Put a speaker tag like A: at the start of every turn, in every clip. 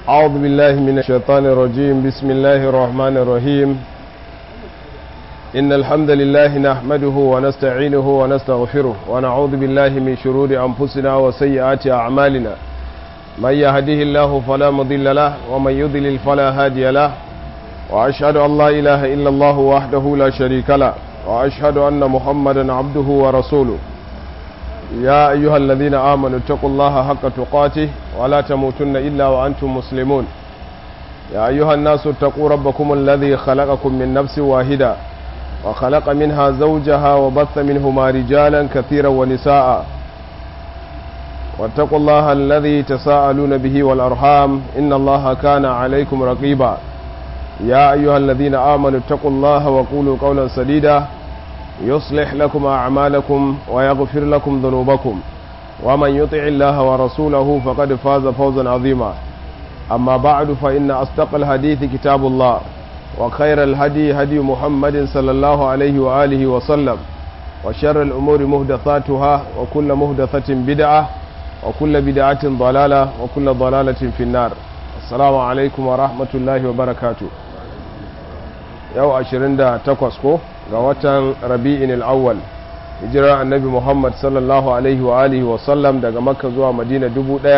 A: أعوذ بالله من الشيطان الرجيم بسم الله الرحمن الرحيم إن الحمد لله نحمده ونستعينه ونستغفره ونعوذ بالله من شرور أنفسنا وسيئات أعمالنا من يهده الله فلا مضل له ومن يضلل فلا هادي له وأشهد أن لا إله إلا الله وحده لا شريك له وأشهد أن محمدا عبده ورسوله يا أيها الذين آمنوا اتقوا الله حق تقاته ولا تموتن إلا وأنتم مسلمون يا أيها الناس اتقوا ربكم الذي خلقكم من نفس واحدة وخلق منها زوجها وبث منهما رجالا كثيرا ونساء واتقوا الله الذي تساءلون به والأرحام إن الله كان عليكم رقيبا يا أيها الذين آمنوا اتقوا الله وقولوا قولا سديدا يصلح لكم أعمالكم ويغفر لكم ذنوبكم ومن يطع الله ورسوله فقد فاز فوزا عظيما أما بعد فإن أصدق الحديث كتاب الله وخير الهدي هدي محمد صلى الله عليه وآله وسلم وشر الأمور مهدثاتها وكل مهدثة بدعة وكل بدعة ضلالة وكل ضلالة في النار السلام عليكم ورحمة الله وبركاته yau 28 ko ga watan rabi'in al'awwal hijirar annabi muhammad sallallahu alaihi wa alihi wa sallam daga makka zuwa madina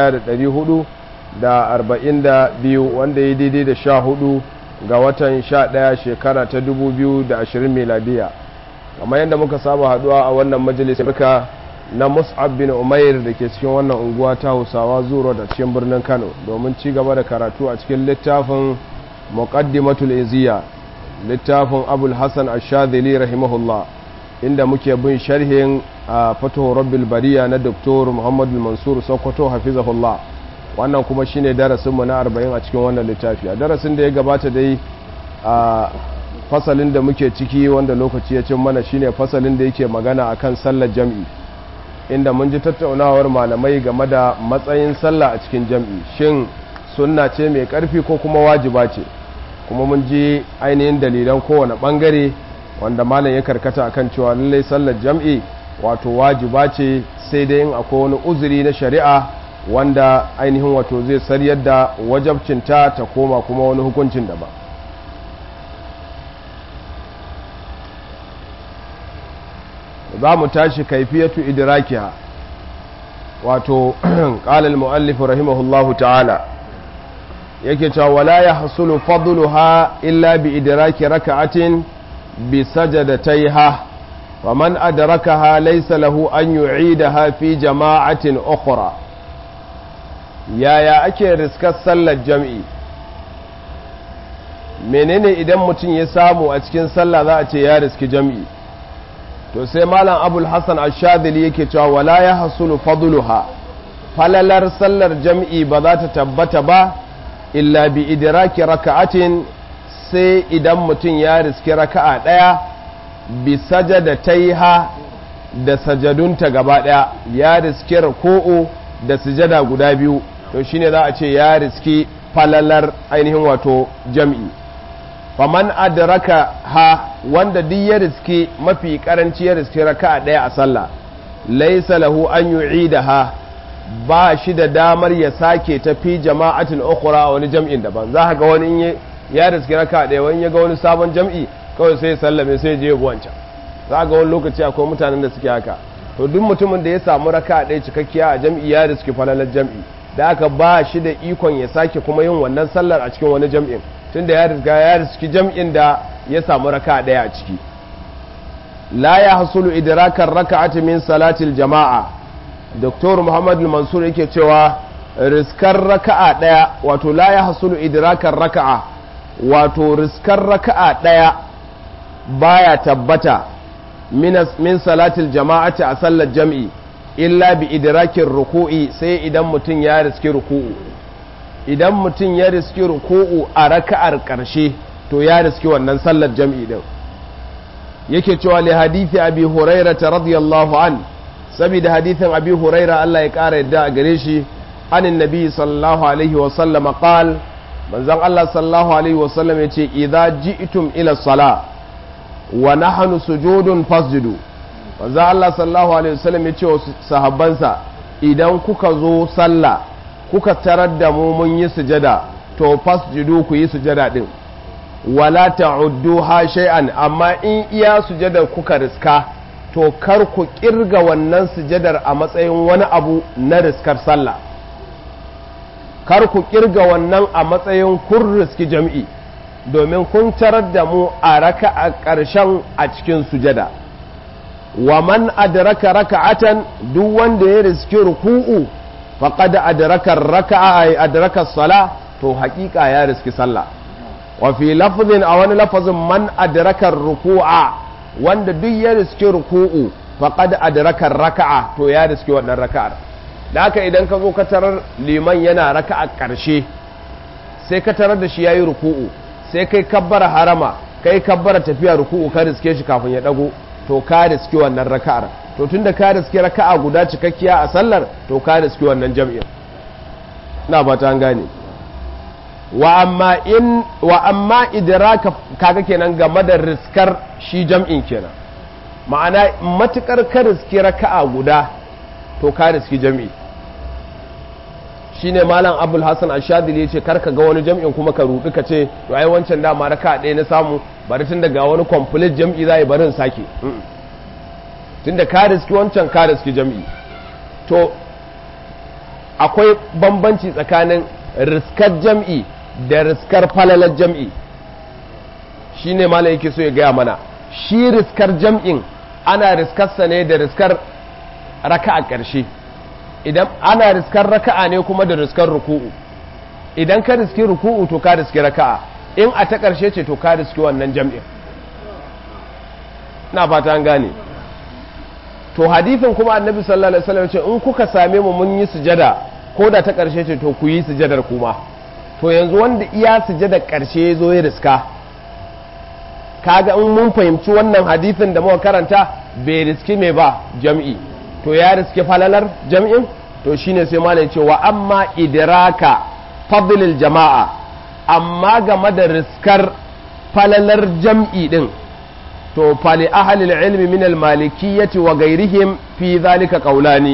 A: 1442 wanda ya daidai da sha hudu ga watan sha daya shekara ta 2020 miladiya kamar yadda muka saba haduwa a wannan majalisar barka na mus'ab bin umair da ke cikin wannan unguwa ta hausawa zuro da cikin birnin kano domin ci gaba da karatu a cikin littafin muqaddimatul iziya littafin abul hassan ashadili rahimahullah inda muke bin sharhin a fatuhu rabbil bariya na doktor muhammadu mansur sokoto hafizahullah wannan kuma shine darasinmu na 40 a cikin wannan littafi a darasin da ya gabata dai a fasalin da muke ciki wanda lokaci ya cin mana shine fasalin da yake magana akan sallar jam'i inda mun ji tattaunawar malamai game da matsayin sallah a cikin jam'i shin sunna ce mai karfi ko kuma wajiba ce kuma mun ji ainihin dalilan kowane bangare wanda malam ya karkata akan cewa lallai sallar jam'i wato wajiba ce sai dai in akwai wani uzuri na shari'a wanda ainihin wato zai saryar da wajabcinta ta koma kuma wani hukuncin da ba za mu tashi kaifiyatu idrakiha wato ƙalal mu'allif rahimahullahu ta'ala yake cewa wala ya hasulu fadluha illa bi idraki raka'atin bi sajadataiha wa man adrakaha laysa lahu an yu'idaha fi jama'atin ukhra yaya ake riskar sallar jam'i menene idan mutum ya samu a cikin sallah za a ce ya riski jam'i to sai malam abul hasan ash-shadili yake cewa wala ya hasulu fadluha falalar sallar jam'i ba za ta tabbata ba illa bi idraki raka'atin sai idan mutum ya riski raka'a ɗaya bi sajada taiha da sajadunta gaba ɗaya ya riski ruku'u da sujada guda biyu to shine za a ce ya riski falalar ainihin wato jam'i faman adraka ha wanda duk ya riski mafi karanci ya riski raka'a ɗaya a sallah laisa lahu an yu'idaha ba shi da damar ya sake tafi jama'atin ukhra wani jam'in daban za ka ga wani ya riski raka ɗaya wani ya ga wani sabon jam'i kawai sai sallame sai je wancan za ga wani lokaci akwai mutanen da suke haka to duk mutumin da ya samu raka ɗaya cikakkiya a jam'i ya riski falalar jam'i da aka ba shi da ikon ya sake kuma yin wannan sallar a cikin wani jam'in tunda ya riska ya riski jam'in da ya samu raka ɗaya a ciki la ya hasulu idrakar raka'ati min salatil jama'a Dr. Muhammad Mansur yake cewa riskar raka'a ɗaya wato la ya hasulu idrakar raka'a wato riskar raka'a ɗaya baya tabbata min salatil jama'ati a sallar jam'i illa bi idrakin ruku'i sai idan mutum ya riski ruku'u idan mutum ya riski ruku'u a raka'ar ƙarshe to ya riski wannan sallar jam'i din yake cewa li hadithi abi hurairah radiyallahu an saboda hadithin abi huraira Allah ya ƙara yadda a gare shi anin nabi sallallahu alaihi wasallam qal manzon Allah sallallahu alaihi wasallam yace idza ji'tum ila sala wa nahnu sujudun fasjudu manzon Allah sallallahu alaihi wasallam yace wa sahabbansa idan kuka zo sallah kuka tarar da mu mun yi sujada to fasjudu ku yi sujada din wala ta'udduha shay'an amma in iya sujadar kuka riska to kar ku kirga wannan sujadar a matsayin wani abu na riskar sallah kar ku kirga wannan a matsayin kun riski jam'i domin kun tarar da mu a raka a ƙarshen a cikin sujada wa man adraka raka'atan duk wanda ya riski ruku'u faqad adraka raka'a adraka sala to haƙiƙa ya riski sallah wa fi lafzin a wani lafazin man adraka ruku'a wanda duk ya riski ruku'u faqad adraka raka'a to ya riski wannan raka'ar da haka idan ka zo ka tarar liman yana raka'a ƙarshe sai ka tarar da shi yayi ruku'u sai kai kabbara harama kai kabbara tafiya ruku'u ka riske shi kafin ya dago to ka riski wannan raka'ar to tunda ka riski raka'a guda cikakkiya a sallar to ka riski wannan jam'in ina ba ta gane wa amma in wa amma idraka kaga kenan game da riskar shi jam'in kenan ma'ana matukar ka riski raka'a guda to ka riski jam'i shine malam abul hasan ashadili yace karka ga wani jam'in kuma ka rubi ka ce to ai wancan dama raka ɗaya na samu bari tun daga wani complete jam'i zai bari in sake tunda ka riski wancan ka riski jam'i to akwai bambanci tsakanin riskar jam'i da riskar falalar jam'i shine malam yake so ya gaya mana shi riskar jam'in ana riskarsa ne da riskar raka a ƙarshe idan ana riskar raka'a ne kuma da riskar ruku'u idan ka riski ruku'u to ka riski raka'a in a ta ƙarshe ce to ka riski wannan jam'in na fata an gane to hadithin kuma annabi sallallahu alaihi wasallam ce in kuka same mu mun yi sujada ko da ta ƙarshe ce to ku yi sujadar kuma to yanzu wanda iya sujadar ƙarshe ya zo ya riska kaga in mun fahimci wannan hadithin da muka karanta bai riski mai ba jam'i to ya riske falalar jam'in to shine sai malai ce wa amma idraka fadlil jama'a amma game da riskar falalar jam'i din to fali ahlil ilmi min al malikiyyati wa ghairihim fi zalika qawlani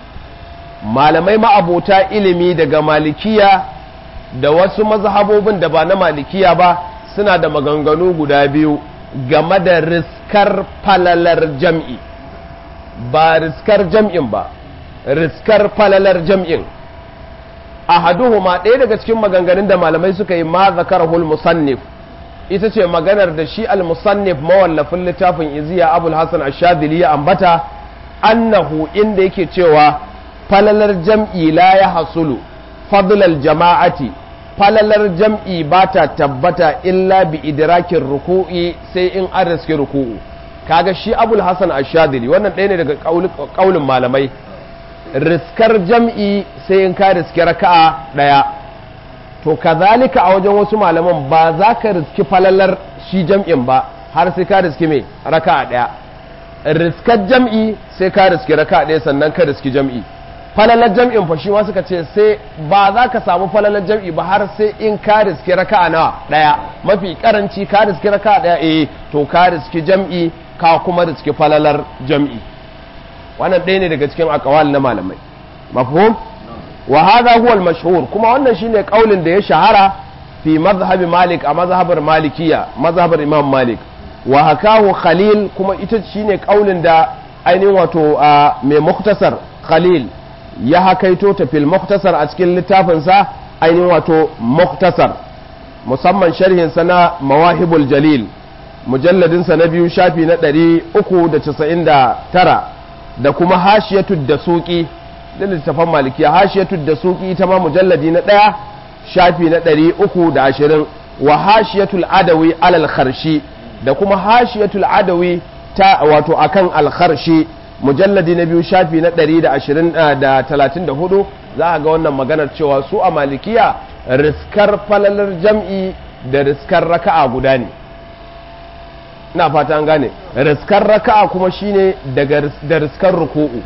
A: malamai ma'abota ilimi daga malikiya da wasu mazhabobin da ba na malikiya ba suna da maganganu guda biyu game da riskar falalar jam'i ba riskar jam'in ba riskar falalar jam'in ahaduhuma ɗaya daga cikin maganganun da malamai suka yi ma zakarahul musannif ita ce maganar da shi al-musannif mawallafin littafin iziya abul hasan ashadili ya ambata annahu inda yake cewa falalar jam'i la ya hasulu fadlal jama'ati falalar jam'i ba ta tabbata illa bi idrakin ruku'i sai in an riske ruku'u kaga shi abul hasan ashadili wannan ɗaya ne daga ƙaulin malamai riskar jam'i sai in ka riske raka'a ɗaya to kazalika a wajen wasu malaman ba za ka riski falalar shi jam'in ba har sai ka riski mai raka'a ɗaya riskar jam'i sai ka riski raka'a ɗaya sannan ka riski jam'i falalar jam'in fa shi ma suka ce sai ba za ka samu falalar jam'i ba har sai in ka riski raka'a nawa ɗaya mafi karanci ka riski raka'a ɗaya eh to ka riski jam'i ka kuma riski falalar jam'i wannan ɗaya ne daga cikin akawal na malamai mafhum wa hadha huwa al-mashhur kuma wannan shine kaulin da ya shahara fi mazhabi malik a mazhabar malikiya mazhabar imam malik wa hakahu khalil kuma ita shine kaulin da ainihin wato mai muktasar khalil ya hakaito ta fil muktasar a cikin littafinsa ainihin wato muktasar musamman sharhinsa na mawahibul jalil mujalladinsa na biyu shafi na 399 da kuma hashiyatu da suki da littafan malikiya hashiyatu da suki ita ma mujalladi na ɗaya shafi na 320 wa hashiyatul adawi alal kharshi da kuma hashiyatul adawi ta wato akan al kharshi mujalladi na biyu shafi na 134 za a ga wannan maganar cewa su a malikiya riskar falalar jam'i da riskar raka'a guda ne ina fata an gane riskar raka'a kuma shine daga da riskar ruku'u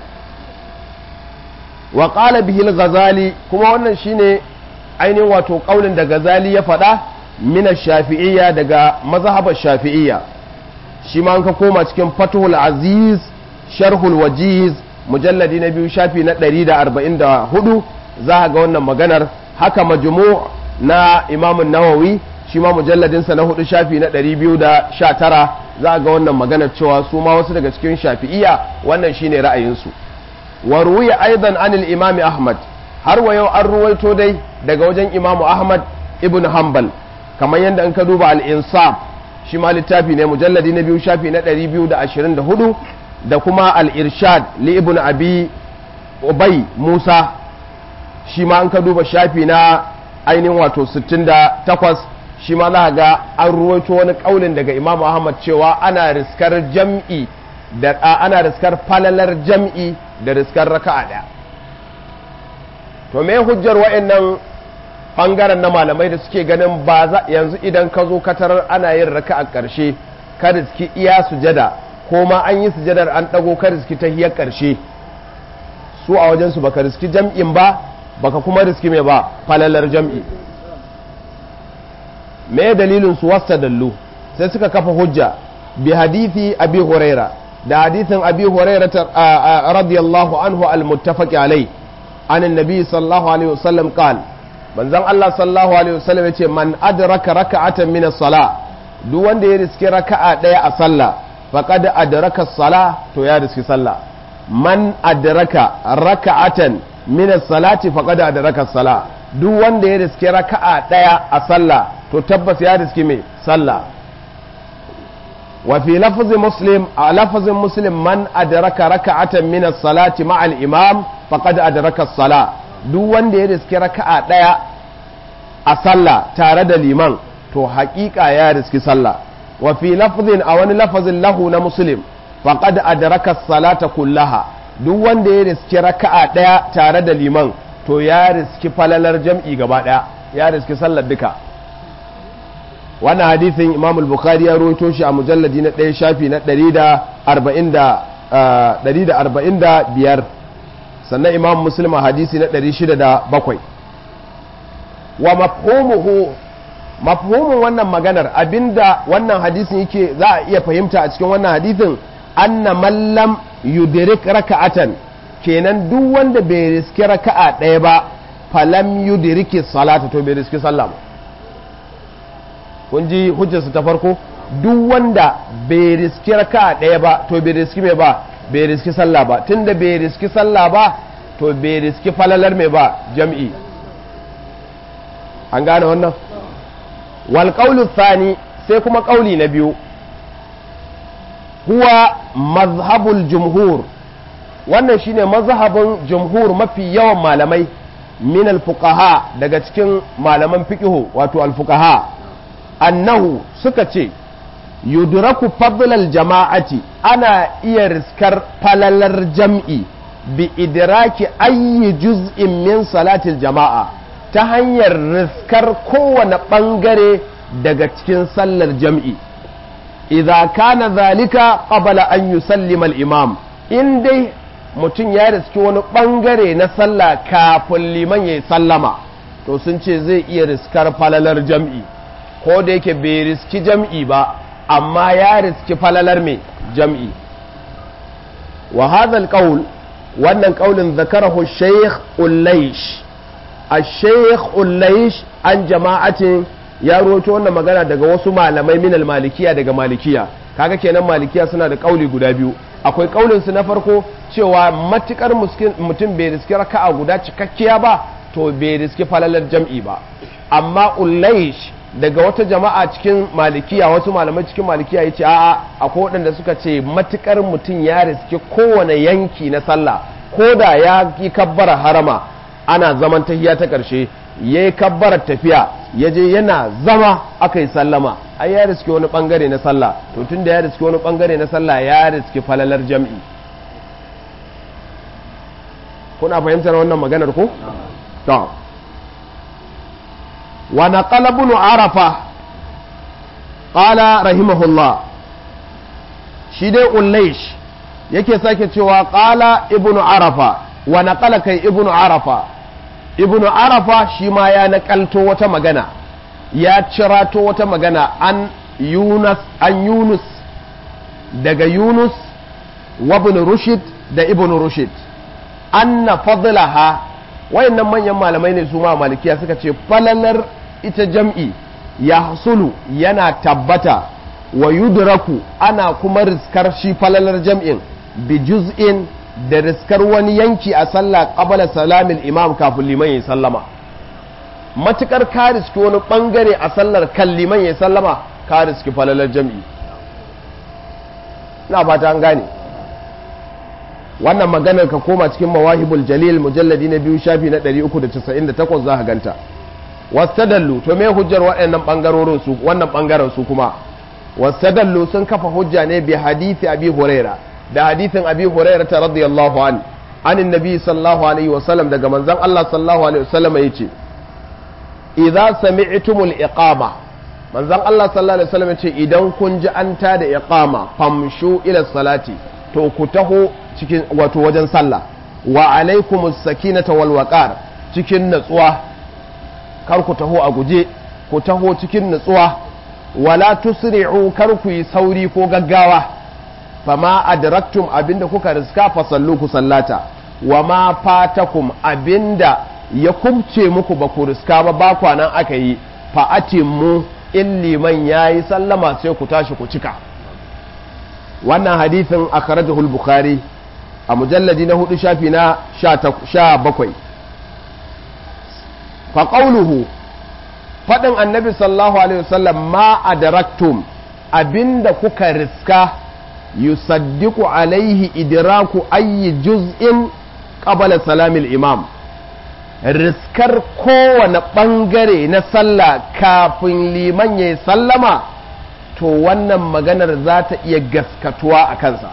A: wa qala bihi al-ghazali kuma wannan shine ainihin wato kaulin da ghazali ya faɗa min shafi'iyya daga mazhabar shafi'iyya shi ma an ka koma cikin fathul aziz sharhul wajiz mujalladi na biyu shafi na 144 za a ga wannan maganar haka majmu na imamun nawawi shi ma mujalladinsa na hudu shafi na 219 za a ga wannan maganar cewa su ma wasu daga cikin shafi'iya wannan shine ra'ayinsu wa ruwiya aidan anil imami ahmad har wa yau an ruwaito dai daga wajen imamu ahmad ibn hanbal kamar yadda an ka duba al-insaf shi ma littafi ne mujalladi na biyu shafi na 224 da kuma al-irshad li ibn abi ubay musa shi ma an ka duba shafi na ainihin wato 68 shi ma za ga an ruwaito wani kaulin daga imamu ahmad cewa ana riskar jam'i da ana riskar falalar jam'i da riskar raka'a ɗaya to me hujjar wa'annan bangaren na malamai da suke ganin ba za yanzu idan ka zo katarar ana yin raka'a ƙarshe ka riski iya sujada ko ma an yi sujadar an ɗago ka riski ta hiyar ƙarshe su a wajensu baka riski jam'in ba baka kuma riski mai ba falalar jam'i me dalilin su wasta dallu sai suka kafa hujja bi hadithi abi huraira da hadithin abi huraira radiyallahu anhu al-muttafaq alai an annabi sallallahu alaihi wasallam qal manzon Allah sallallahu alaihi wasallam yace man adraka raka'atan min as-sala duk wanda ya riski raka'a daya a sallah faqad adraka as-sala to ya riski sallah man adraka raka'atan min as-salati faqad adraka as-sala duk wanda ya riski raka'a daya a sallah to tabbas ya riski mai sallah wa fi lafzi muslim a lafazin muslim man adraka raka'atan min as-salati ma'a al-imam faqad adraka as-sala duk wanda ya riski raka'a daya a sallah tare da liman to haƙiƙa ya riski sallah wa fi lafzin a wani lafazin lahu na muslim faqad adraka as-salata kullaha duk wanda ya riski raka'a daya tare da liman to ya riski falalar jam'i gaba daya ya riski sallar duka wannan hadithin imam al-bukhari ya rawaito shi a mujalladi na ɗaya shafi na 145 sannan imam muslim a hadisi na 607 wa mafhumuhu mafhumin wannan maganar abinda wannan hadisin yake za a iya fahimta a cikin wannan hadisin anna man lam yudrik raka'atan kenan duk wanda bai riski raka'a ɗaya ba falam yudriki salata to bai riski sallah ba kun ji hujjarsu ta farko duk wanda bai riski raka ɗaya ba to bai riski mai ba bai riski sallah ba tunda bai riski sallah ba to bai riski falalar mai ba jam'i an gane wannan wal qawlu thani sai kuma ƙauli na biyu huwa mazhabul jumhur wannan shine mazhabin jumhur mafi yawan malamai min al fuqaha daga cikin malaman fiqhu wato al fuqaha annahu suka ce yudraku fadlal jama'ati ana iya riskar falalar jam'i bi idraki ayyi juz'in min salatil jama'a ta hanyar riskar kowane ɓangare daga cikin sallar jam'i idza kana zalika qabla an yusallima al-imam in dai mutum ya riski wani ɓangare na sallah kafin liman ya sallama to sun ce zai iya riskar falalar jam'i ko da yake bai riski jam'i ba amma ya riski falalar mai jam'i wa hadha qaul wannan qaulin zakarahu shaykh ullaish الشيخ ullaish an jama'atin ya roto wannan magana daga wasu malamai minal malikiya daga malikiya kaga kenan malikiya suna da kauli guda biyu akwai kaulin su na farko cewa matukar mutum bai riski raka'a guda cikakkiya ba to bai riski falalar jam'i ba amma ullaish daga wata jama'a cikin malikiya wasu malamai cikin malikiya ya ce a'a akwai waɗanda suka ce matukar mutum ya riski kowane yanki na sallah ko da ya yi kabbara harama ana zaman tahiya ta ƙarshe ya yi kabbarar tafiya ya je yana zama aka yi sallama ai ya riski wani ɓangare na sallah to tun da ya riski wani ɓangare na sallah ya riski falalar jam'i kuna fahimtar wannan maganar ko? to wa naqala ibn arafa qala rahimahullah shi dai ullaish yake sake cewa qala ibn arafa wa naqala kai ibn arafa ibn arafa shi ma ya nakalto wata magana ya cirato wata magana an yunus an yunus daga yunus wa ibn rushd da ibn rushd anna fadlaha wayannan manyan malamai ne su ma malikiya suka ce falalar ita jam'i ya hasulu yana tabbata wa yudraku ana kuma riskar shi falalar jam'in bi juz'in da riskar wani yanki a sallah qabala salamin imam kafin liman ya sallama matukar ka riski wani bangare a sallar kan liman ya sallama ka riski falalar jam'i na ba ta an gane wannan maganar ka koma cikin mawahibul jalil mujalladi na biyu shafi na 398 za ka ganta wastadallu to me hujjar waɗannan bangarorin su wannan bangaren su kuma wastadallu sun kafa hujja ne bi hadisi abi huraira da hadisin abi huraira ta radiyallahu an anin nabi sallallahu alaihi wasallam daga manzon Allah sallallahu alaihi wasallam yace idza sami'tumul iqama manzon Allah sallallahu alaihi wasallam yace idan kun ji an ta da iqama famshu ila salati to ku taho cikin wato wajen sallah wa alaikumus sakinata wal waqar cikin natsuwa kar ku taho a guje ku taho cikin natsuwa wala tusri'u kar ku yi sauri ko gaggawa fama adraktum abinda kuka riska fa sallu ku sallata wa ma fatakum abinda ya kubce muku ba ku riska ba ba kwanan aka yi fa atimmu in liman yayi sallama sai ku tashi ku cika wannan hadithin akhrajahu al-bukhari a mujalladi na hudu shafi na sha bakwai fa qawluhu faɗin annabi sallallahu alaihi wasallam ma adraktum abinda kuka riska yusaddiqu alaihi idraku ayyi juz'in qabla salamil imam riskar kowane ɓangare na sallah kafin liman ya sallama to wannan maganar za ta iya gaskatuwa a kansa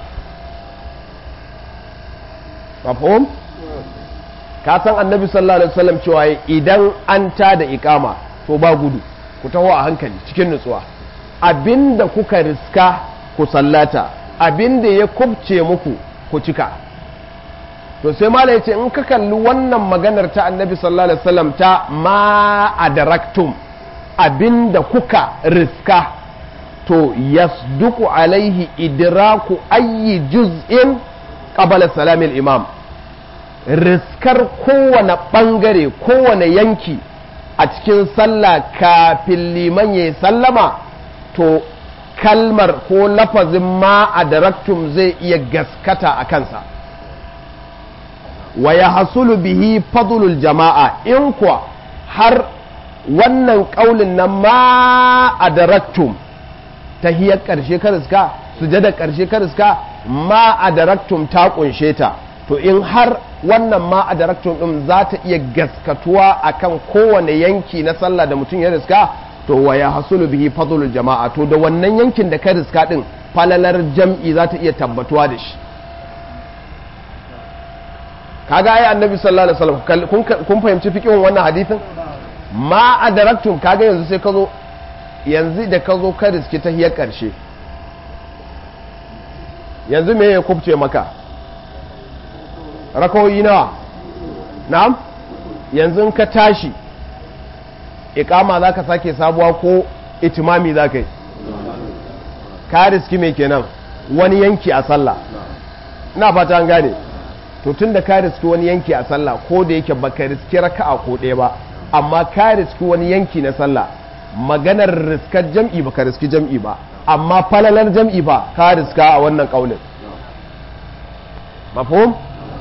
A: mafhum ka san annabi sallallahu alaihi wasallam cewa idan an ta da ikama to ba gudu ku taho a hankali cikin nutsuwa abinda kuka riska ku sallata abinda ya kubce muku ku cika to sai mala yace in ka kalli wannan maganar ta annabi sallallahu alaihi wasallam ta ma adaraktum abinda kuka riska to yasduku alaihi idraku ayyi juz'in qabala salamil imam riskar kowane ɓangare kowane yanki a cikin sallah kafin liman ya sallama to kalmar ko lafazin ma a daraktum zai iya gaskata a kansa wa ya hasulu bihi fadlul jama'a in kuwa har wannan ƙaunin na ma a daraktum ta hiyar ƙarshe ka riska sujada ƙarshe ka riska ma a daraktum ta ƙunshe ta to in har wannan ma a daraktum ɗin za ta iya gaskatuwa akan kowane yanki na sallah da mutum ya riska to wa ya hasulu bihi fadlul jama'a to da wannan yankin da ka riska ɗin falalar jam'i za ta iya tabbatuwa da shi kaga ai annabi sallallahu alaihi wasallam kun fahimci fiqhin wannan hadisin ma a daraktum kaga yanzu sai ka zo yanzu da ka zo ka riski ta hiyar ƙarshe yanzu me ya kubce maka rakawoyi nawa na'am yanzu ka tashi ikama za ka sake sabuwa ko itimami za ka yi ka riski mai kenan wani yanki a sallah ina fata an gane to tun da ka riski wani yanki a sallah ko da yake baka riski raka'a ko ɗaya ba amma ka riski wani yanki na sallah maganar riskar jam'i baka riski jam'i ba amma falalar jam'i ba ka riska a wannan ƙaunin mafhum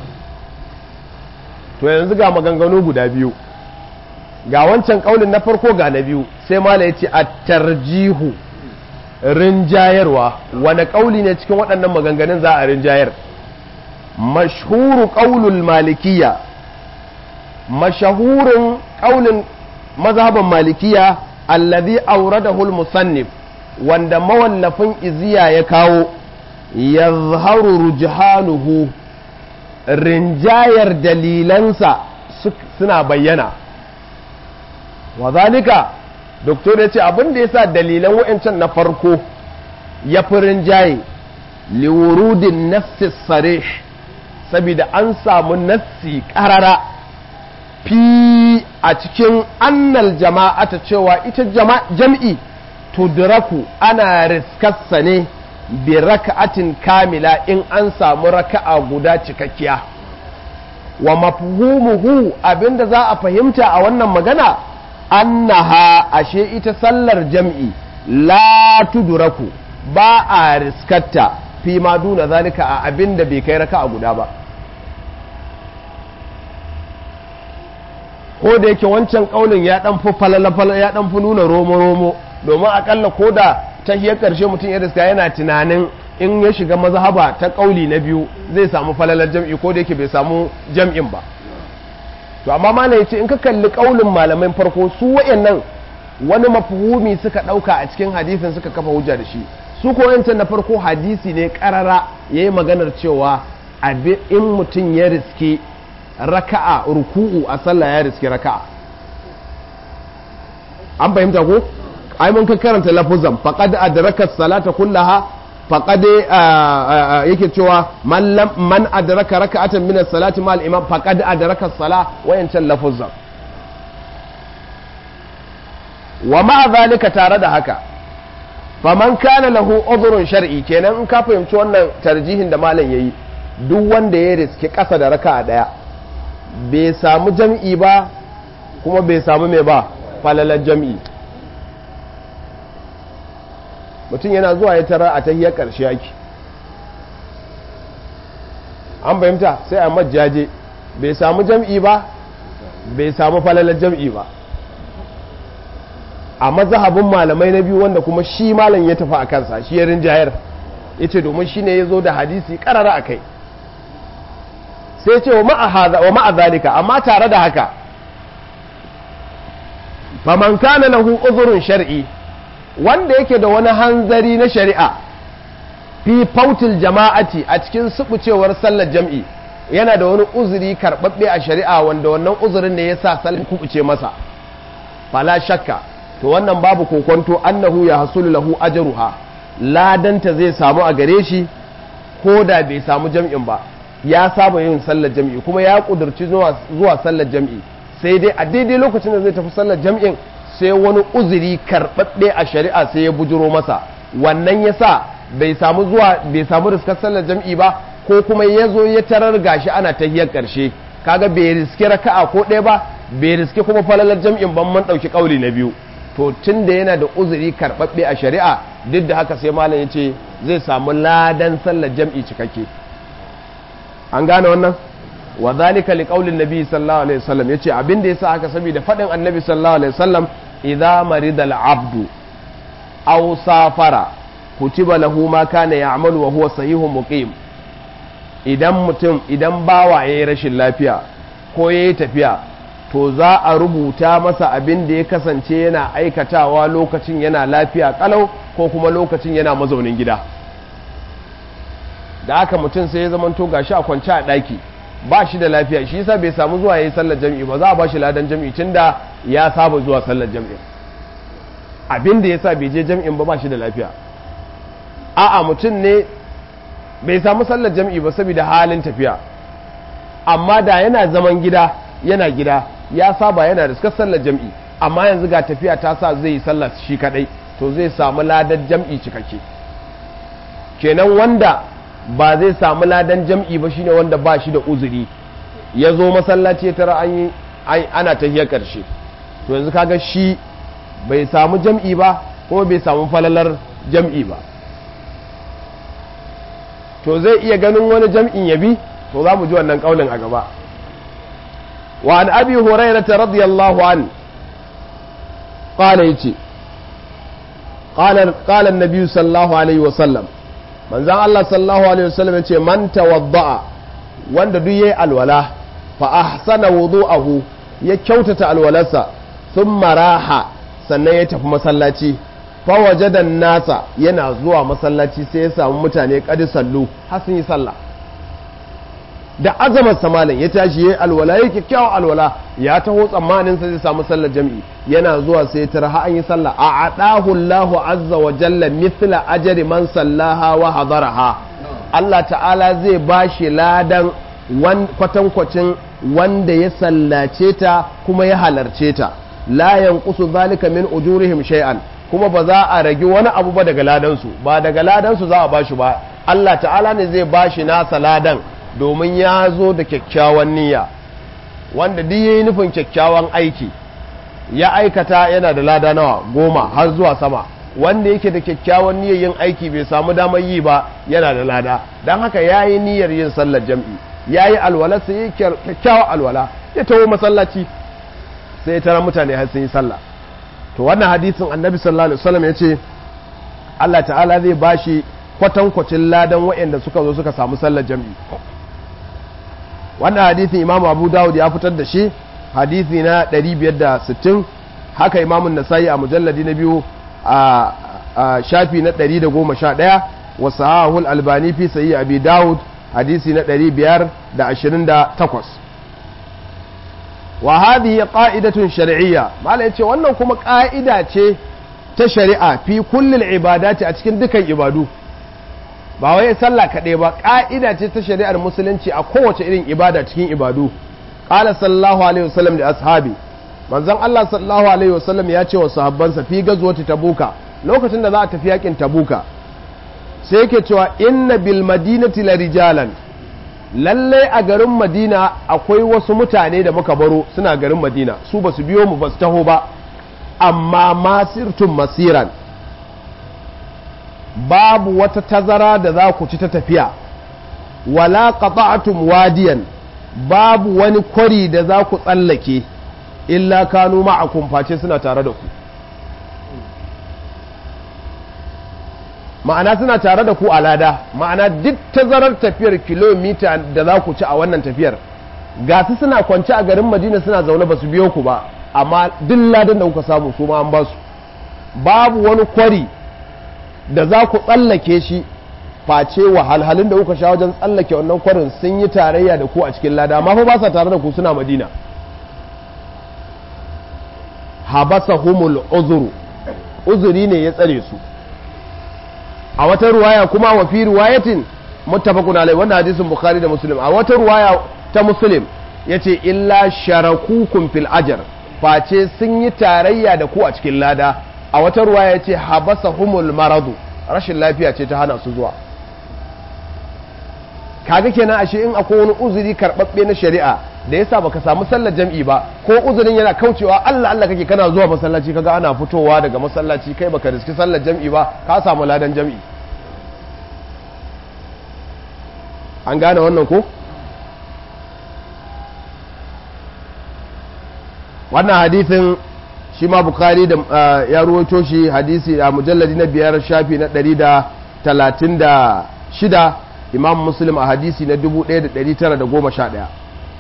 A: to yanzu ga maganganu guda biyu ga wancan ƙaunin na farko ga na biyu sai mala ya ce a tarjihu rinjayarwa wani ƙauli ne cikin waɗannan maganganun za a rinjayar mashhuru ƙaulul malikiya mashahurin ƙaunin mazhaban malikiya alladhi awradahu al-musannif wanda mawallafin iziya ya kawo yazharu rujhanuhu rinjayar dalilansa suna bayyana wa zalika doktor ya ce abin da yasa dalilan wa'ancan na farko ya fi rinjaye liwurudin nassi sarih saboda an samu nassi karara fi a cikin annal jama'ata cewa ita jam'i tudraku ana riskarsa ne bi raka'atin kamila in an samu raka'a guda cikakkiya wa mafhumuhu abinda za a fahimta a wannan magana annaha ashe ita sallar jam'i la tuduraku ba a riskatta fi ma duna zalika a abin da bai kai raka a guda ba ko da yake wancan kaulin ya dan fi falala ya dan fi nuna romo romo domin akalla ko da ta hiyar karshe mutum ya riska yana tunanin in ya shiga mazhaba ta kauli na biyu zai samu falalar jam'i ko da yake bai samu jam'in ba to amma malam yace in ka kalli kaulin malaman farko su wayannan wani mafhumi suka dauka a cikin hadisin suka kafa hujja da shi su ko yancan na farko hadisi ne karara yayi maganar cewa in mutum ya riske raka'a ruku'u a sallah ya riske raka'a an fahimta ko ai mun ka karanta lafuzan faqad adraka salata kullaha faqad yake cewa man lam man adraka raka'atan min as-salati ma al-imam faqad adraka as-sala wayancan lafuzan wa ma zalika tare da haka faman kana lahu udhrun shar'i kenan in ka fahimci wannan tarjihin da malam yayi duk wanda ya riske kasa da raka'a daya bai samu jam'i ba kuma bai samu mai ba falalar jam'i mutum yana zuwa ya tara a tahiyar ƙarshe yake an fahimta sai a majjaje bai samu jam'i ba bai samu falalar jam'i ba a mazahabin malamai na biyu wanda kuma shi malam ya tafi a kansa shi ya rinjayar ya ce domin shi ne ya zo da hadisi ƙarara a kai sai ce wa ma'a zalika amma tare da haka faman kana lahu uzurun shar'i wanda yake da wani hanzari na shari'a fi fautil jama'ati a cikin subucewar sallar jam'i yana da wani uzuri karɓaɓɓe a shari'a wanda wannan uzurin ne ya sa sallar kubuce masa fala shakka to wannan babu kokonto annahu ya hasulu lahu ajruha ladanta zai samu a gare shi ko da bai samu jam'in ba ya saba yin sallar jam'i kuma ya kudurci zuwa sallar jam'i sai dai a daidai lokacin da zai tafi sallar jam'in sai wani uzuri karɓaɓɓe a shari'a sai ya bujuro masa wannan ya sa bai samu zuwa bai samu riskar sallar jam'i ba ko kuma ya zo ya tarar gashi ana tahiyar ƙarshe kaga bai riske raka'a ko ɗaya ba bai riske kuma falalar jam'in ban man ɗauki ƙauli na biyu to tun da yana da uzuri karɓaɓɓe a shari'a duk da haka sai malam ya ce zai samu ladan sallar jam'i cikakke an gane wannan wa zalika li qaulin nabi sallallahu alaihi wasallam yace abin da yasa haka saboda fadin annabi sallallahu alaihi wasallam idza marida al-abdu aw safara kutiba lahu ma kana ya'malu wa huwa sahihun muqim idan mutum idan bawa yayi rashin lafiya ko yayi tafiya to za a rubuta masa abin da ya kasance yana aikatawa lokacin yana lafiya kalau ko kuma lokacin yana mazaunin gida da aka mutum sai ya zamanto gashi a kwance a ɗaki ba shi da lafiya shi yasa bai samu zuwa yayi sallar jami'i ba za a ba shi ladan jami'i tunda ya saba zuwa sallar jami'i abin da yasa bai je jami'in ba ba shi da lafiya a'a mutum ne bai samu sallar jami'i ba saboda halin tafiya amma da yana zaman gida yana gida ya saba yana da sallar jami'i amma yanzu ga tafiya ta sa zai yi sallar shi kadai to zai samu ladan jam'i cikakke kenan wanda ba zai samu ladan jam'i ba shine wanda ba shi da uzuri ya zo masallaci ya tara an yi ana tahiyar karshe to yanzu kaga shi bai samu jam'i ba kuma bai samu falalar jam'i ba to zai iya ganin wani jam'in ya bi to za mu ji wannan kaulin a gaba wa an abi hurairata radiyallahu an qala yace qala qala an-nabi sallallahu alaihi wa sallam manzon Allah sallallahu alaihi wasallam yace man tawadda'a wanda duk yayi alwala fa ahsana wudu'ahu ya kyautata alwalarsa thumma raha sannan ya tafi masallaci fa wajada nasa yana zuwa masallaci sai ya samu mutane kadi sallu har sun yi sallah da azamar samalin ya tashi yayi alwala yake kyakkyawan alwala ya taho tsammanin sa zai samu sallar jami'i yana zuwa sai tara ha an yi sallah a adahu Allahu azza wa jalla mithla ajri man sallaha wa hadaraha Allah ta'ala zai bashi ladan kwatankwacin wanda ya sallace ta kuma ya halarce ta la yanqusu zalika min ujurihim shay'an kuma ba za a ragi wani abu ba daga ladansu ba daga ladansu za a bashi ba Allah ta'ala ne zai bashi nasa ladan domin ya zo da kyakkyawan niyya wanda duk yayi nufin kyakkyawan aiki ya aikata yana da lada nawa goma har zuwa sama wanda yake da kyakkyawan niyyar yin aiki bai samu damar yi ba yana da lada don haka ya yi niyyar yin sallar jam'i ya yi alwala sai yi kyakkyawan alwala ya taho masallaci sai ya tara mutane har sun yi sallah to wannan hadisin annabi sallallahu alaihi wasallam ya ce Allah ta'ala zai bashi kwatankwacin ladan waɗanda suka zo suka samu sallar jam'i wannan hadisin imamu abu dawud ya fitar da shi hadisi na 560 haka imamun nasa'i a mujalladi na biyu a shafi na 111 wa sahahul albani fi sayi abi dawud hadisi na 528 wa hadhihi qa'idatun shar'iyya malai yace wannan kuma ƙa'ida ce ta shari'a fi kullil ibadati a cikin dukan ibadu ba wai sallah kaɗai ba ƙa'ida ce ta shari'ar musulunci a kowace irin ibada cikin ibadu qala sallallahu alaihi wasallam da ashabi manzon Allah sallallahu alaihi wasallam ya ce wa sahabbansa fi gazwati tabuka lokacin da za a tafi yakin tabuka sai yake cewa inna bil madinati la rijalan lalle a garin madina akwai wasu mutane da muka baro suna garin madina su ba su biyo mu ba su taho ba amma masirtun masiran babu wata tazara da za ku ci ta tafiya wala qata'tum wadiyan babu wani kwari da za ku tsallake illa kanu ma'akum face suna tare da ku ma'ana suna tare da ku a lada ma'ana duk tazarar tafiyar kilomita da za ku ci a wannan tafiyar ga su suna kwance a garin madina suna zaune ba su biyo ku ba amma duk ladan da kuka samu su ma an ba su babu wani kwari da za ku tsallake shi face wahalhalun da kuka sha wajen tsallake wannan kwarin sun yi tarayya da ku a cikin lada amma fa ba sa tare da ku suna madina habasa humul uzuru uzuri ne ya tsare su a wata ruwaya kuma wa fi riwayatin muttafaqun alai wannan hadisin bukhari da muslim a wata ruwaya ta muslim yace illa sharakukum fil ajr face sun yi tarayya da ku a cikin lada a wata ruwaya yace habasa humul maradu rashin lafiya ce ta hana su zuwa kaga kenan ashe in akwai wani uzuri karbabbe na shari'a da yasa baka samu sallar jam'i ba ko uzurin yana kaucewa Allah Allah kake kana zuwa masallaci kaga ana fitowa daga masallaci kai baka riski sallar jam'i ba ka samu ladan jam'i an gane wannan ko wannan hadithin shi ma bukari da ya ruwaito shi hadisi a mujalladi na biyar shafi na ɗari da talatin da shida imam muslim a hadisi na dubu ɗaya da ɗari tara da goma sha ɗaya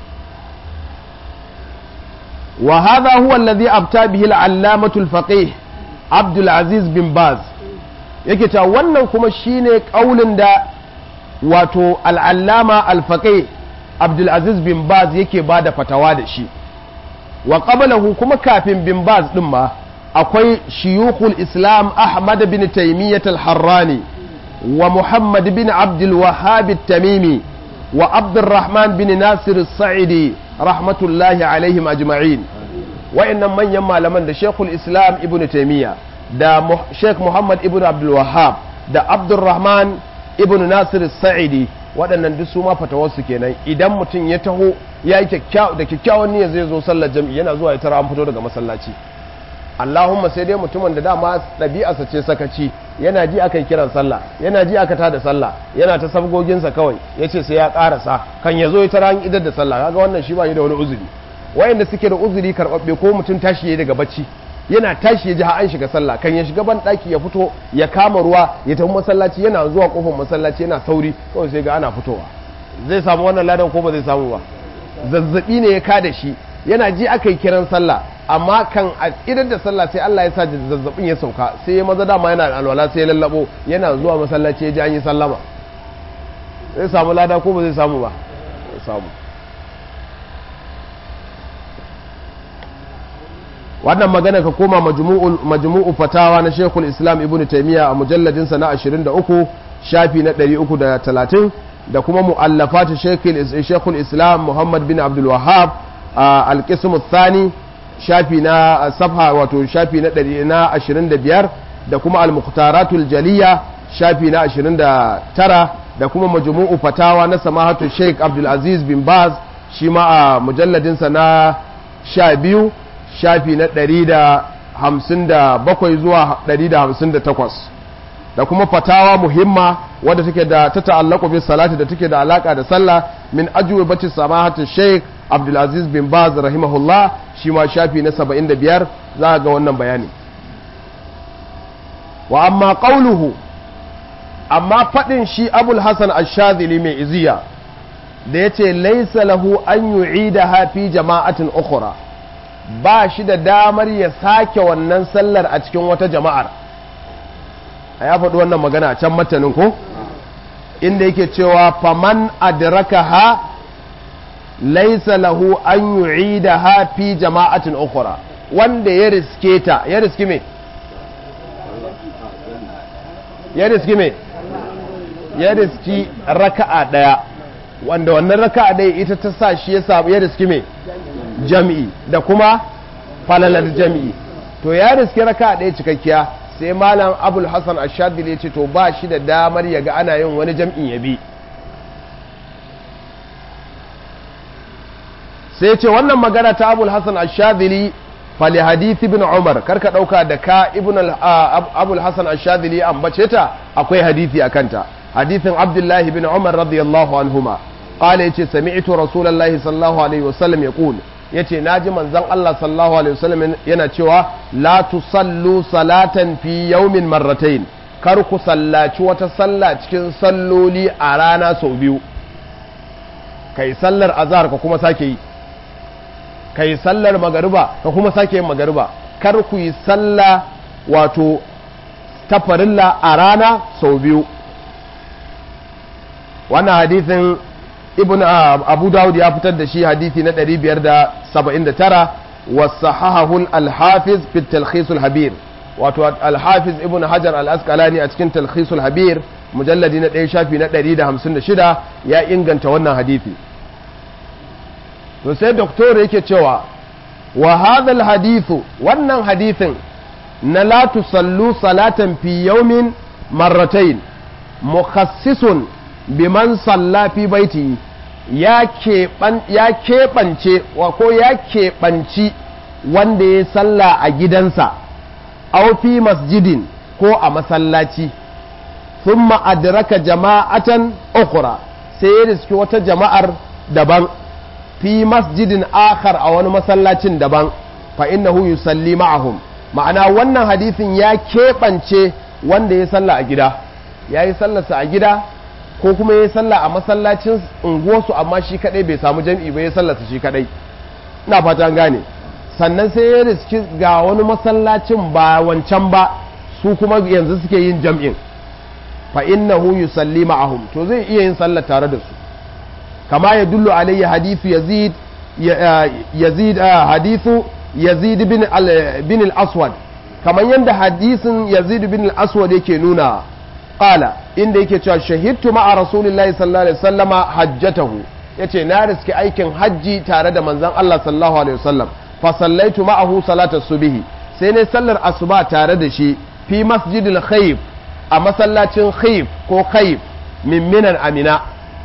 A: wa hadha huwa alladhi abta bihi al-allamatu al-faqih Abdul Aziz bin Baz yake ta wannan kuma shine kaulin da wato al-allama al-faqih Abdul Aziz bin Baz yake bada fatawa da shi wa qablahu kuma kafin bin Baz din ma akwai shiyukhul Islam Ahmad bin Taymiyyah al-Harrani wa Muhammad bin Abdul Wahhab at-Tamimi wa Abdurrahman bin Nasir as-Sa'idi rahmatullahi alaihim ajma'in wa'annan manyan malaman da Sheikhul Islam Ibn Taymiyyah da Sheikh Muhammad Ibn Abdul Wahhab da Abdurrahman Ibn Nasir Sa'idi waɗannan duk su ma fatawarsu kenan idan mutum ya taho ya yi da kyakkyawan niyyar zai zo sallar jam'i yana zuwa ya tara an fito daga masallaci Allahumma sai dai mutumin da dama ɗabi'arsa ce sakaci yana ji aka yi kiran sallah yana ji aka tada sallah yana ta sabgoginsa kawai ya ce sai ya ƙarasa kan ya zo ya tara an idar da sallah kaga wannan shi ba yi da wani uzuri wayanda suke da uzuri karɓaɓɓe ko mutum tashi ya daga bacci yana tashi ya ji an shiga sallah kan ya shiga ban ɗaki ya fito ya kama ruwa ya tafi masallaci yana zuwa kofar masallaci yana sauri kawai sai ga ana fitowa zai samu wannan ladan ko ba zai samu ba zazzabi ne ya kada shi yana ji aka yi kiran sallah amma kan a idan da sallah sai Allah ya sa zazzabin ya sauka sai ya maza dama yana alwala sai ya lallabo yana zuwa masallaci ya ji an yi sallama zai samu lada ko ba zai samu ba zai samu wannan magana ka koma majmu'u fatawa na Sheikhul Islam Ibn Taymiyyah a mujalladin sa na 23 shafi na 330 da kuma mu'allafat Sheikhul Islam Muhammad bin Abdul Wahhab al-qism ath-thani shafi na safha wato shafi na 125 da kuma al-muqtaratul jaliya shafi na 29 da kuma majmu'u fatawa na samahatu Sheikh Abdul Aziz bin Baz shi ma a mujalladin sa na 12 shafi na 157 zuwa 158 da kuma fatawa muhimma wadda take da ta ta'allaku bi salati da take da alaka da sallah min ajwibati samahati Sheikh Abdulaziz bin Baz rahimahullah shi ma shafi na 75 za ga wannan bayani wa amma qawluhu amma fadin shi Abul Hasan Ash-Shadhili mai iziya da yace laysa lahu an yu'idaha fi jama'atin ukhra ba shi da damar ya sake wannan sallar a cikin wata jama'ar a ya faɗi wannan magana a can matanin ko inda yake cewa faman adraka ha laisa lahu an yu'ida ha fi jama'atin ukhra wanda ya riske ta ya riski me ya riski me ya riski raka'a daya wanda wannan raka'a daya ita ta sa shi ya samu ya riski me jami'i da kuma falalar jami'i to ya riski raka'a daya cikakkiya sai malam abul hassan ashadili ya ce to ba shi da damar ya ga ana yin wani jam'in ya bi sai ce wannan magana ta abul hassan ashadili fali hadithi bin umar karka dauka da ka ibn abul hassan ashadili ambace ta akwai hadithi a kanta hadithin abdullahi bin umar radiyallahu anhuma qala yace sami'tu rasulullahi sallallahu alaihi wasallam yaqul yace naji manzon Allah sallallahu alaihi wasallam yana cewa la tusallu salatan fi yawmin marratayn kar ku sallaci wata sallah cikin salloli a rana sau biyu kai sallar azhar ka kuma sake yi kai sallar magariba ka kuma sake yin magariba kar ku yi sallah wato ta farilla a rana sau biyu wannan hadithin ibn abu dawud ya fitar da shi hadithi na 579 wasahahahu al-hafiz fi talkhis al-habir wato al-hafiz ibn hajar al-asqalani a cikin talkhis al-habir mujalladi na 1 shafi na 156 ya inganta wannan hadithi to sai doktor yake cewa wa hadha al-hadithu wannan hadithin na la tusallu salatan fi yawmin marratayn mukhassisun biman salla fi baiti ya keɓance ko ya keɓanci wanda ya salla a gidansa aw fi masjidin ko a masallaci thumma adraka jama'atan ukhra sai ya riski wata jama'ar daban fi masjidin akhar a wani masallacin daban fa innahu yusalli ma'ahum ma'ana wannan hadisin ya keɓance wanda ya salla a gida ya yi sallarsa a gida ko kuma ya sallah a masallacin unguwarsu amma shi kadai bai samu jam'i ba ya sallarsa shi kadai ina fata gane sannan sai ya riski ga wani masallacin ba wancan ba su kuma yanzu suke yin jam'in fa innahu yusalli ma'ahum to zai iya yin sallar tare da su kama ya dullu alayhi hadithu yazid yazid hadithu yazid bin bin al-aswad kamar yadda hadisin yazid bin al-aswad yake nuna qala inda yake cewa shahidtu ma'a rasulillahi sallallahu alaihi wasallama hajjatahu yace na riski aikin hajji tare da manzon Allah sallallahu alaihi wasallam fa sallaitu ma'ahu salata subhi sai ne sallar asuba tare da shi fi masjidil khayf a masallacin khayf ko khayf min minan amina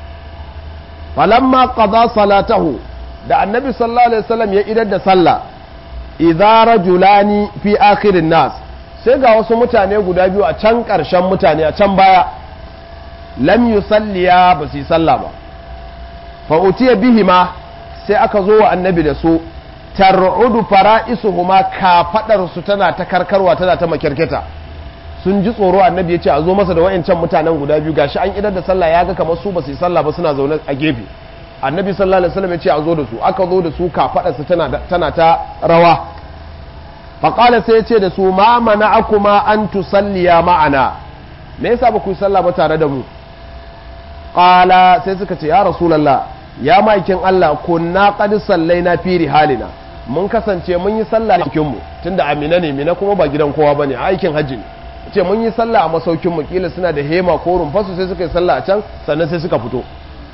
A: falamma qada salatahu da annabi sallallahu alaihi wasallam ya idar da sallah idza rajulani fi akhirin nas sai ga wasu mutane guda biyu a can ƙarshen mutane a can baya lam yusalliya ba su yi sallah ba fa utiya bihima sai aka zo wa annabi da su tar'udu fara'isuhuma kafadar su tana ta karkarwa tana ta makirkita sun ji tsoro annabi ya ce a zo masa da wayancan mutanen guda biyu gashi an idar da sallah ya ga kamar su ba su yi sallah ba suna zaune a gefe annabi sallallahu alaihi wasallam ya ce a zo da su aka zo da su kafadar su tana tana ta rawa faƙala sai ya ce da su ma mana akuma an tusalliya ma'ana me yasa ba ku yi sallah ba tare da mu ƙala sai suka ce ya rasulallah ya maikin Allah kunna qad sallaina fi rihalina mun kasance mun yi sallah a cikin mu tunda amina ne mina kuma ba gidan kowa bane aikin hajji ne ce mun yi sallah a masaukin mu kila suna da hema ko rumfasu sai suka yi sallah a can sannan sai suka fito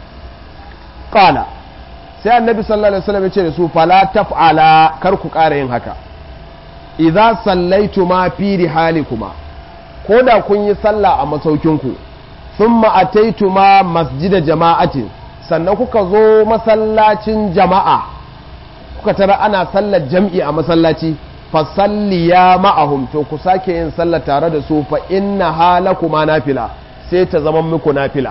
A: ƙala sai annabi sallallahu alaihi wasallam ya ce da su fala taf'ala kar ku ƙara yin haka idza sallaitu ma fi rihalikuma ko da kun yi sallah a masaukinku thumma ataitu ma masjida jama'atin sannan kuka zo masallacin jama'a kuka tara ana sallar jam'i a masallaci fa salliya ma'ahum to ku sake yin sallar tare da su fa inna halakuma nafila sai ta zama muku nafila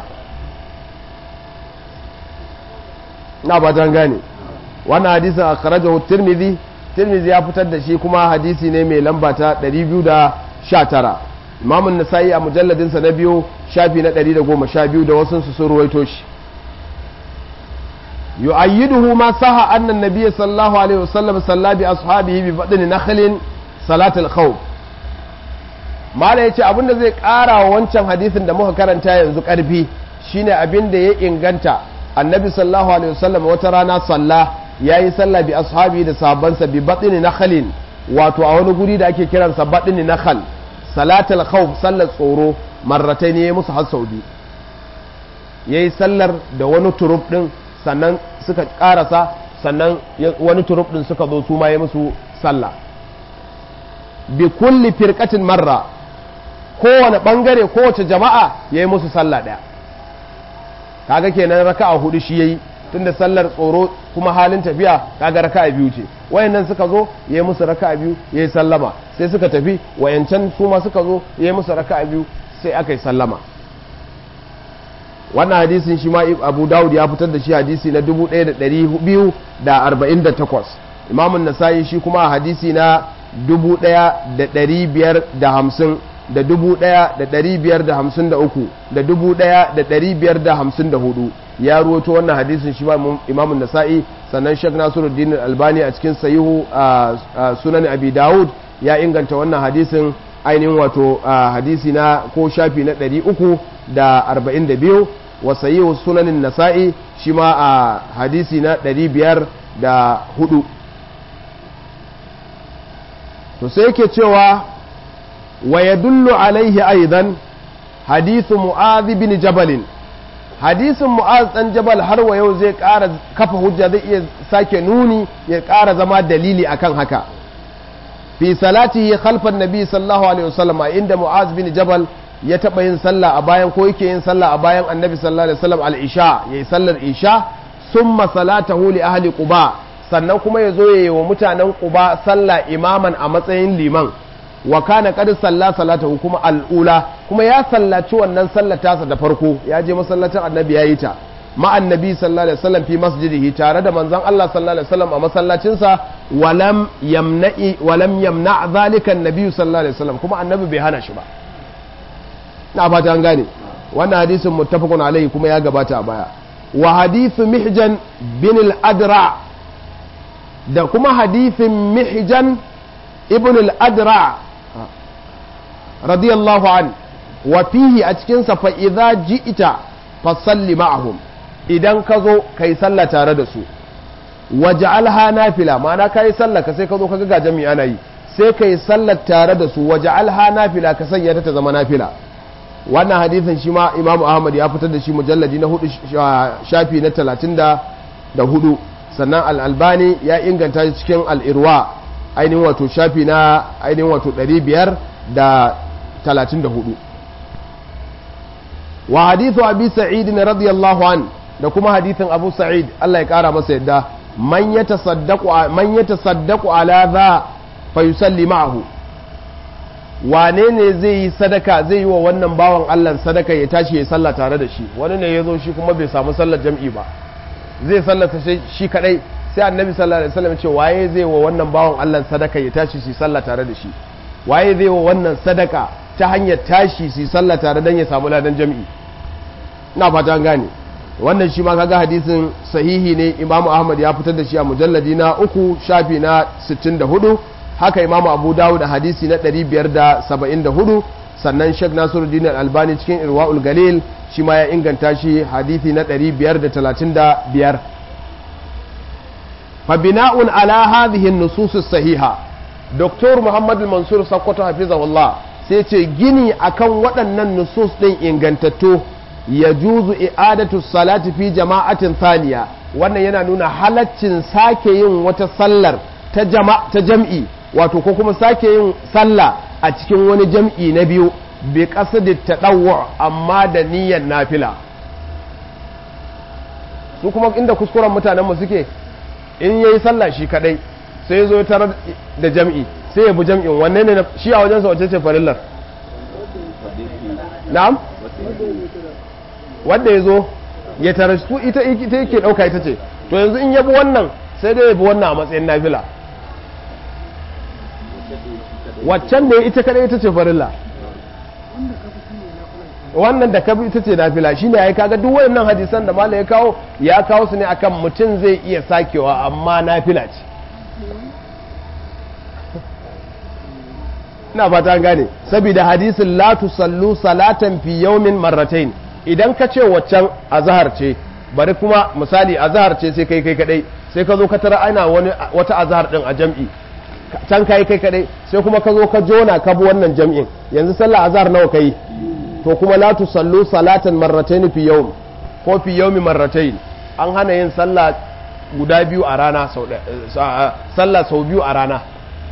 A: na ba gane wannan hadisin akhrajahu tirmidhi tirmidhi ya fitar da shi kuma hadisi ne mai lamba ta 219 imam an-nasa'i a mujalladin sa na biyu shafi na 112 da wasu su sun ruwaito shi yu'ayyiduhu ma saha anna an-nabiy sallallahu alaihi wasallam salla bi ashabihi bi badni nakhlin salat al-khawf mala yace abinda zai kara wa wancan hadisin da muka karanta yanzu karfi shine abinda ya inganta annabi sallallahu alaihi wasallam wata rana salla yayi sallah bi ashabi da sahabbansa bi batni nakhlin wato a wani guri da ake kiransa batni nakhl salatul khawf sallar tsoro marratai ne musu har saudi yayi sallar da wani turub din sannan suka karasa sannan wani turub din suka zo su ma ya musu sallah bi kulli firqatin marra kowane bangare kowace jama'a yayi musu sallah daya kaga kenan raka'a hudu shi yayi tunda sallar tsoro kuma halin tafiya kaga raka'a biyu ce wayannan suka zo yayi musu raka'a biyu yayi sallama sai suka tafi wayancan su ma suka zo yayi musu raka'a biyu sai aka yi sallama wannan hadisin shi ma Abu Dawud ya fitar da shi hadisi na 1248 Imam Nasa'i shi kuma hadisi na 1550 da dubu ɗaya da ɗari biyar da hamsin da uku da dubu ɗaya da ɗari biyar da hamsin da hudu ya ruwato wannan hadisin shi imamun nasa'i sannan shek nasiruddin albani a cikin sayihu sunan abi dawud ya inganta wannan hadisin ainihin wato hadisi na ko shafi na ɗari uku da arba'in da biyu wa sayihu sunanin nasa'i shi ma a hadisi na ɗari biyar da hudu to sai yake cewa ويدل عليه أيضا حديث معاذ بن جبل حديث معاذ بن جبل har wa yau zai ƙara kafa hujja zai iya sake nuni ya ƙara zama dalili akan haka fi salatihi khalfan nabi sallallahu alaihi wasallam inda mu'az bin jabal ya taɓa yin sallah a bayan ko yake yin sallah a bayan annabi sallallahu alaihi wasallam al-isha yayi sallar isha summa salatahu li ahli quba sannan kuma ya zo yayi wa mutanen quba sallah imaman a matsayin liman wa kana qad salla salatahu kuma al'ula kuma ya sallaci wannan sallatasa da farko ya je masallacin annabi yayi ta ma annabi sallallahu alaihi wasallam fi masjidihi tare da manzon Allah sallallahu alaihi wasallam a masallacin sa walam yamna'i walam yamna' zalika annabi sallallahu alaihi wasallam kuma annabi bai hana shi ba na fata an gane wannan hadisin muttafaqun alaihi kuma ya gabata a baya wa hadithu mihjan bin al-adra da kuma hadithin mihjan ibn al-adra radiyallahu an wa fihi a cikinsa fa idza ji'ita fa salli ma'ahum idan ka zo kai sallah tare da su waj'alha nafila ma'ana kai sallah ka sai ka zo ka ga jami'a ana yi sai kai sallar tare da su waj'alha nafila ka sanya ta ta zama nafila wannan hadisin shi ma Imam Ahmad ya fitar da shi mujalladi na hudu shafi na talatin da hudu sannan al-Albani ya inganta shi cikin al-Irwa ainihin wato shafi na ainihin wato ɗari biyar da talatin da hudu wa hadithu abi sa'id na radiyallahu an da kuma hadithin abu sa'id Allah ya kara masa yadda man ya tasaddaku ala za fa yusalli ma'ahu wane ne zai yi sadaka zai yi wa wannan bawan Allah sadaka ya tashi ya sallah tare da shi wani ne ya zo shi kuma bai samu sallar jam'i ba zai sallata shi kadai sai annabi sallallahu alaihi wasallam ce waye zai wa wannan bawan Allah sadaka ya tashi su sallah tare da shi waye zai wa wannan sadaka ta hanyar tashi su sallah tare dan ya samu ladan jami'i ina fata gane wannan shi ma kaga hadisin sahihi ne imamu ahmad ya fitar da shi a mujalladi na uku shafi na 64 haka imamu abu dawud da hadisi na 574 sannan shek nasiruddin albani cikin irwa'ul galil shi ma ya inganta shi hadisi na 535 فبناء على هذه النصوص الصحيحة دكتور محمد المنصور سقط حفظه الله سيتي جني أكن ودن النصوص دين إنغنتتو يجوز إعادة الصلاة في جماعة ثانية wannan yana nuna halaccin sake yin wata sallar ta jam'i wato ko kuma sake yin sallah a cikin wani jam'i na biyu bi qasid tadawwu amma da niyyar nafila su kuma inda kuskuren mutanen mu suke in yayi sallah shi kadai sai ya zo ya tarar da jam'i sai ya bi jam'in wanne ne shi a wajensa wace ce farillar na'am wanda ya zo ya tarar su ita ita yake dauka ita ce to yanzu in ya bi wannan sai dai ya bi wannan a matsayin nafila waccan da ita kadai ita ce farilla wannan da kabi ita ce nafila shine yayi kaga duk wayannan hadisan da malai ya kawo ya kawo su ne akan mutum zai iya sakewa amma nafila ce ina fata gane saboda hadisin la tusallu salatan fi yawmin marratayn idan ka ce waccan azhar ce bari kuma misali azhar ce sai kai kai kadai sai ka zo ka tara ana wani wata azhar din a jam'i can kai kai kadai sai kuma ka zo ka jona ka bi wannan jam'in yanzu sallah azhar nawa kai to kuma la tusallu salatan marratayn fi yawm ko fi yawmi marratayn an hana yin sallah guda biyu a rana sau sallah sau biyu a rana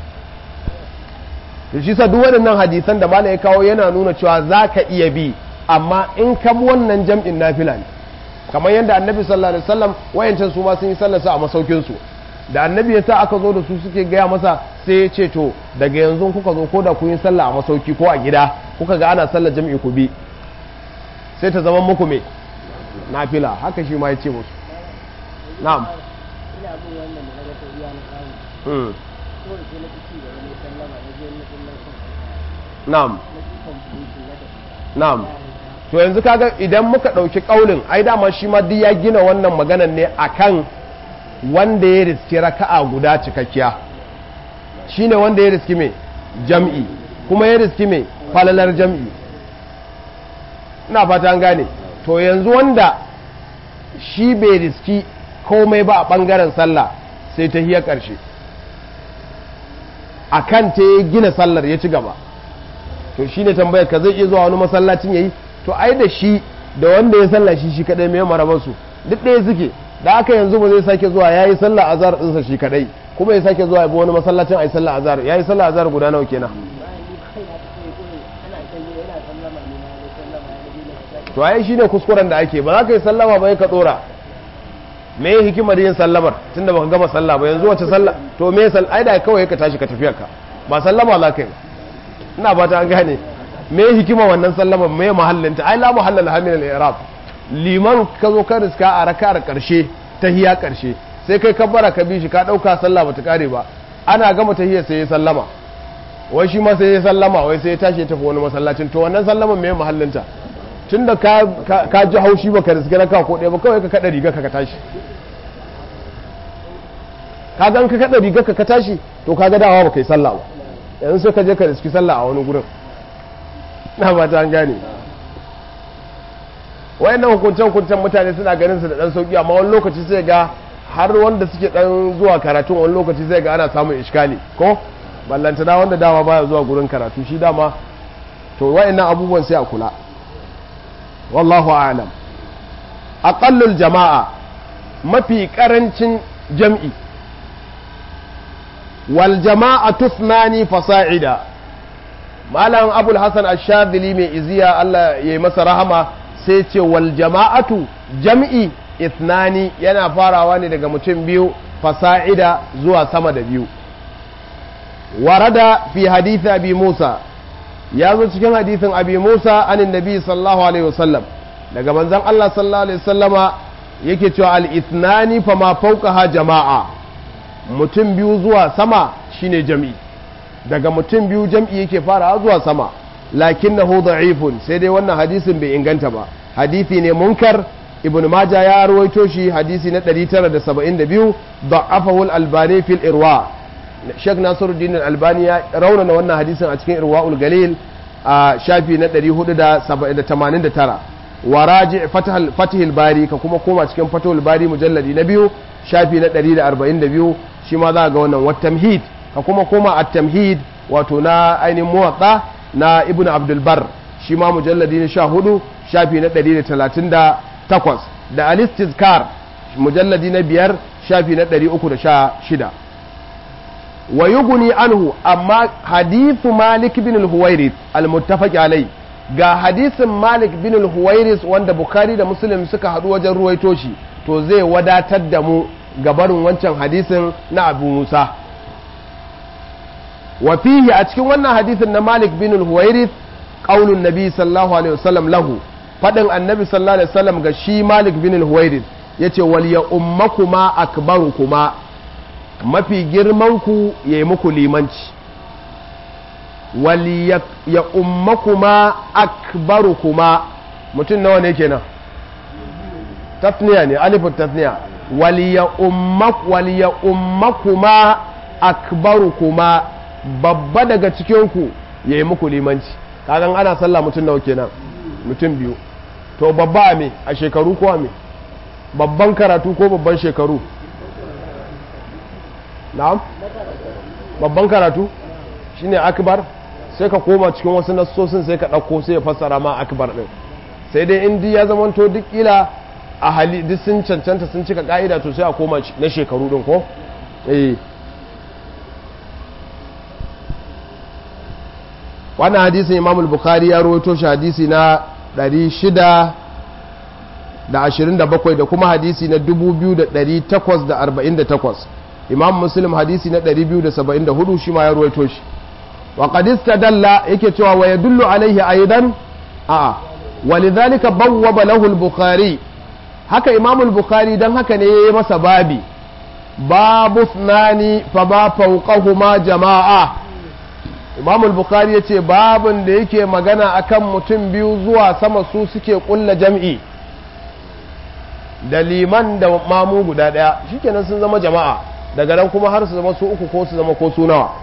A: to shi sa duk waɗannan hadisan da malai ya kawo yana nuna cewa za ka iya bi amma in ka bi wannan jam'in nafila ne kamar yadda annabi sallallahu alaihi wasallam wayancan su ma sun yi sallar a masaukin su da annabi ya sa aka zo da su suke gaya masa sai ya ce to daga yanzu kuka zo ko da kun yi sallah a masauki ko a gida kuka ga ana sallar jam'i ku bi sai ta zama muku me nafila haka shi ma ya ce musu na'am
B: ina bin wannan da naga ta iya na samu ko da sai na ci da wani sallama na je na sallar kan
A: na'am
B: na ci completion na tafi
A: na'am to yanzu kaga idan muka ɗauki ƙaulin ai dama shi ma duk ya gina wannan maganan ne akan wanda ya riski raka'a guda cikakkiya shine wanda ya riski mai jam'i kuma ya riski mai falalar jam'i ina fata an gane to yanzu wanda shi bai riski komai ba a ɓangaren sallah sai ta hiya ƙarshe a kan ta ya gina sallar ya ci gaba to shi ne tambayar ka zai iya zuwa wani masallacin ya yi to ai da shi da wanda ya sallah shi shi kadai mai marabarsu duk ɗaya suke da aka yanzu ba zai sake zuwa ya yi sallah azhar ɗinsa shi kadai kuma ya sake zuwa ya bi wani masallacin a yi sallah azhar ya yi sallah azhar guda nawa kenan
B: bayan ni kai na tafi gurin ana kan yi yana sallama ne na ne sallama ya nabi na sake
A: to ai shine kuskuren da ake ba za ka yi sallama ba ka dora me hikimar yin sallamar tunda baka gama sallah ba yanzu wace sallah to me sal ai da kawai ka tashi ka tafiyar ka ba sallama za ka yi ina ba ta an gane me hikima wannan sallama me mahallinta ai la mahallal hamil al-i'rab liman ka zo ka riska a raka'ar karshe tahiya karshe sai kai kabbara ka bi shi ka dauka sallah bata kare ba ana gama tahiyar sai ya sallama wai shi ma sai ya sallama wai sai ya tashi ya tafi wani masallacin to wannan sallaman me mahallinta tunda ka ka ji haushi baka riske raka ko ɗaya ba kawai ka kada riga ka ka tashi ka gan ka kada riga ka ka tashi to kaga dawa baka yi sallah ba yanzu sai ka je ka riski sallah a wani gurin na ba ta an gane wayannan hukuncen hukuncen mutane suna ganin su da dan sauki amma wani lokaci sai ga har wanda suke dan zuwa karatu wani lokaci sai ga ana samun iskali ko ballanta da wanda dama baya zuwa gurin karatu shi dama to wayannan abubuwan sai a kula wallahu a'lam aqallul jama'a mafi karancin jam'i wal jama'a tusnani fasa'ida malam abul hasan ash-shadili mai iziya Allah yayi masa rahama sai ce wal jama'atu jam'i ithnani yana farawa ne daga mutum biyu fasa'ida zuwa sama da biyu warada fi hadith abi musa ya zo cikin hadithin abi musa anin nabi sallallahu alaihi wasallam daga manzon Allah sallallahu alaihi wasallama yake cewa al ithnani fa ma fawqaha jama'a mutum biyu zuwa sama shine jam'i daga mutum biyu jam'i yake fara zuwa sama lakinnahu da'ifun sai dai wannan hadisin bai inganta ba hadisi ne munkar ibn maja ya rawaito shi hadisi na 972 da'afahu al-albani fil irwa Sheikh Nasiruddin Al-Albani ya raunana wannan hadisin a cikin Irwaul Galil a shafi na 489 wa raji Fatihul Bari ka kuma koma cikin Fatihul Bari mujalladi na biyu shafi na 142 shi ma za ga wannan wat tamhid ka kuma koma at-tamhid wato na ainihin muwatta na Ibn Abdul Bar shi ma mujalladi na 14 shafi na 138 da al-Istizkar mujalladi na biyar shafi na 316 wa yuguni anhu amma hadithu malik bin al-huwairis al-muttafaq alai ga hadisin malik bin al-huwairis wanda bukhari da muslim suka hadu wajen ruwaito shi to zai wadatar da mu gabarin wancan hadisin na abu musa wa fihi a cikin wannan hadisin na malik bin al-huwairith qaulun nabi sallallahu alaihi wasallam lahu fadin annabi sallallahu alaihi wasallam ga shi malik bin al-huwairith yace wal ya ummakuma akbarukuma mafi girman ku yayi muku limanci wal ya ummakuma akbarukuma mutum nawa ne kenan tasniya ne alifin tasniya wal ya ummak wal ya ummakuma akbarukuma babba daga cikinku ya yi muku limanci kagan ana sallah mutum nawa kenan mutum biyu to babba a me a shekaru ko a me babban karatu ko babban shekaru na'am babban karatu shine akbar sai ka koma cikin wasu nassosin sai ka ɗauko sai ya fassara ma akbar ɗin sai dai indi ya zamanto duk ila a hali duk sun cancanta sun cika ka'ida to sai a koma na shekaru ɗin ko eh wannan hadisin imam bukhari ya rawaito shi hadisi na 627 da kuma hadisi na 2848 imam muslim hadisi na 274 shi ma ya rawaito shi wa qad istadalla yake cewa wa yadullu alaihi aidan a walidhalika bawwaba lahu al-bukhari haka imam al-bukhari dan haka ne yayi masa babi babu thnani fa ba fawqahuma jama'a imam al-bukhari yace babin da yake magana akan mutum biyu zuwa sama su suke kulla jam'i da liman da mamu guda daya shikenan sun zama jama'a daga nan kuma har su zama su uku ko su zama ko su nawa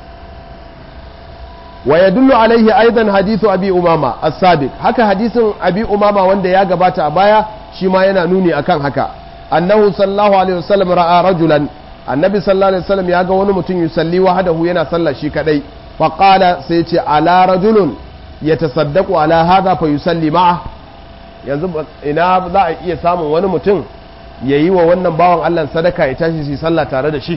A: wa yadullu alaihi aidan hadithu abi umama as-sabiq haka hadisin abi umama wanda ya gabata a baya shi ma yana nuni akan haka annahu sallallahu alaihi wasallam ra'a rajulan annabi sallallahu alaihi wasallam ya ga wani mutum yusalli wahdahu yana sallah shi kadai fa qala sai ce ala rajulun yatasaddaqu ala hadha fa yusalli ma'a yanzu ina za a iya samun wani mutum yayi wa wannan bawan Allah sadaka ya tashi su sallah tare da shi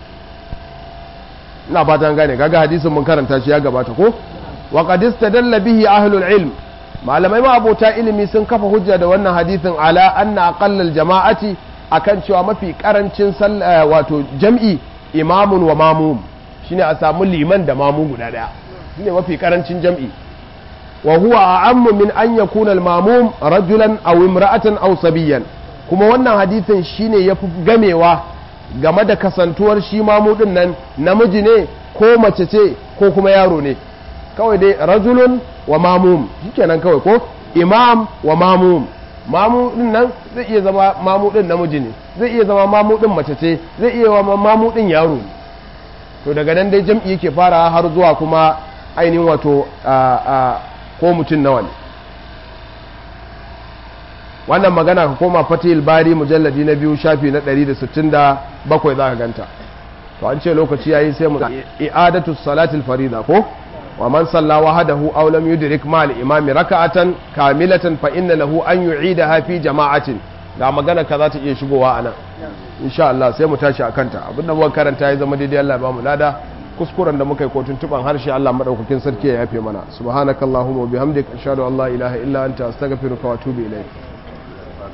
A: ina fatan gane kaga hadisin mun karanta shi ya gabata ko wa qad istadalla bihi ahlul ilm malamai ma abota ilimi sun kafa hujja da wannan hadisin ala anna aqallal jama'ati akan cewa mafi karancin wato jam'i imamun wa mamum shine a samu liman da mamu guda daya shine mafi karancin jam'i wa huwa a'ammu min an yakuna al-mamum rajulan aw imra'atan aw sabiyan kuma wannan hadisin shine yafi gamewa game da kasantuwar shi mamu din nan namiji ne ko mace ce ko kuma yaro ne kawai dai rajulun wa mamum shikenan kawai ko imam wa mamum mamu din nan zai iya zama mamu din namiji ne zai iya zama mamu din mace ce zai iya zama mamu din yaro ne to daga nan dai jam'i yake fara har zuwa kuma ainihin wato ko mutum nawa ne wannan magana ka koma fatihul bari mujalladi na biyu shafi na 167 za ka ganta to an ce lokaci yayi sai mu i'adatu salatil farida ko wa man salla wahdahu aw lam yudrik ma al imam raka'atan kamilatan fa inna lahu an yu'idaha fi jama'atin ga magana ka za ta iya shigowa anan insha Allah sai mu tashi akan ta abinda muka karanta ya zama daidai Allah ya ba mu lada kuskuren da muka yi ko tuntuban harshe Allah madaukakin sarki ya yafe mana subhanakallahumma wa bihamdika ashhadu an la ilaha illa anta astaghfiruka wa atubu ilayk